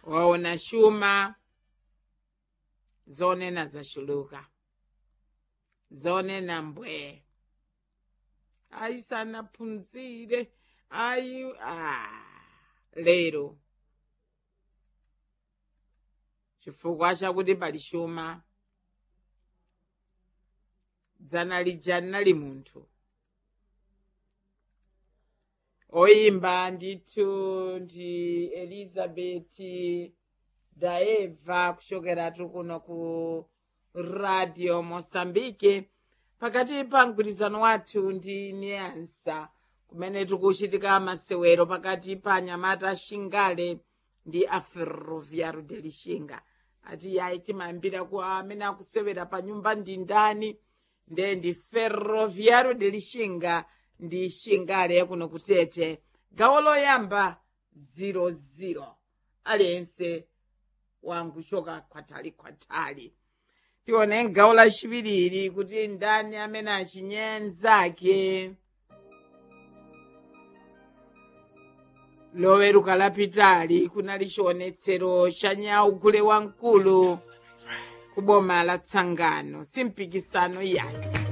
waona shuma zonena zashuluka zonena mbwe ayisanaphunzire ayi ah, lero chifukwa chakuti pali shuma dzana lija nali munthu oyimba ndithu ndi elizabeti daeva kuchokeratu kuno ku radio mosambike pakati pa mgwirizano wathu ndi niansa kumene tikuchitika masewero pakati pa anyamata shingale ndi a ferroviario de lixinga ati yayi timayambira ku amene akusewera pa nyumba ndi ndani nde ndi ferroviario de lixinga ndi shingale kuno kutete gawo loyamba 00 aliyense wanguchoka kwatali kwatali tione gawo lachiwiri kuti ndani amene achinyenzake loweruka lapitali kunali chionetsero cha nyau gule wamkulu ku boma la tsangano simpikisano yayi